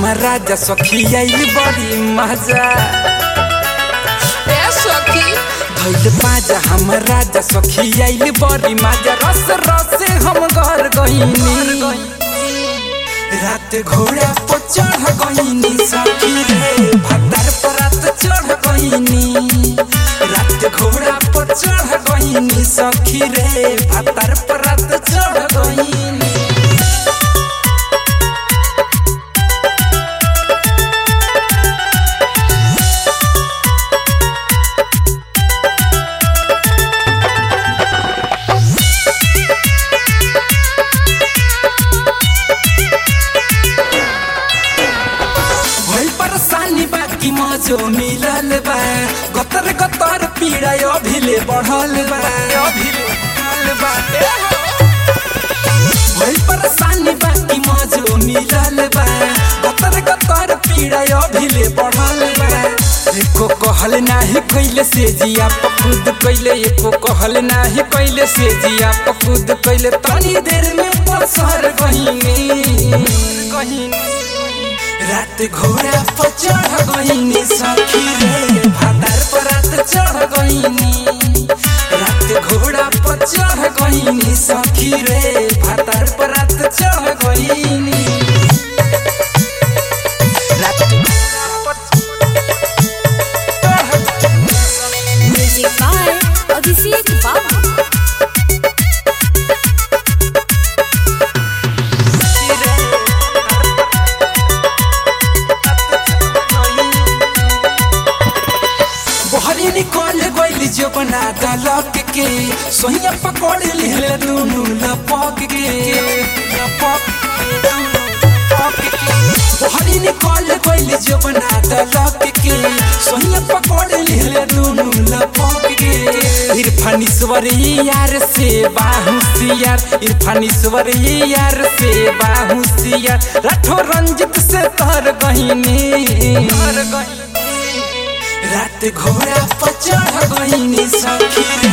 हमर राजा सखी आइल बड़ी मजा ए सखी धैल पाजा हमर राजा सखी आइल बड़ी मजा रस रस हम घर गईनी रात घोड़ा पर चढ़ गईनी सखी रे भतार पर रात चढ़ गईनी रात घोड़ा पर चढ़ गईनी सखी रे भतार पर रात चढ़ गईनी भइल परेशानी बाकी मजो मिलल बा गतर गतर पीड़ा अभिले बढ़ल बा अभिले बढ़ल बा ए हो। भइल परेशानी बाकी मजो मिलल बा गतर गतर पीड़ा अभिले बढ़ल बा एको कहल नाही कैले से जिया पखुद कैले एको कहल नाही कैले से जिया पखुद कैले तनी देर में पसर गहिनी गहिनी रात घोड़ा पर चढ़ गईनी सखी रे भातार पर रात चढ़ गईनी रात घोड़ा पर चढ़ गईनी सखी रे भातार पर रात चढ़ गईनी रात घोड़ा पर चढ़ गईनी Music by Abhishek Babu. बहरी निकल गइल जो बना दलक के सोहिया पकड़ ले दुनु लपक के लपक के, लपक के। बहरी निकल गइल जो बना दलक के सोहिया पकड़ ले दुनु लपक के इरफानीश्वर यार से बाहुसियार इरफानीश्वर यार से बाहुसियार राठो रंजित से तर गहिनी तर गहिनी रात घोड़ा पर चढ़ गईनी सखी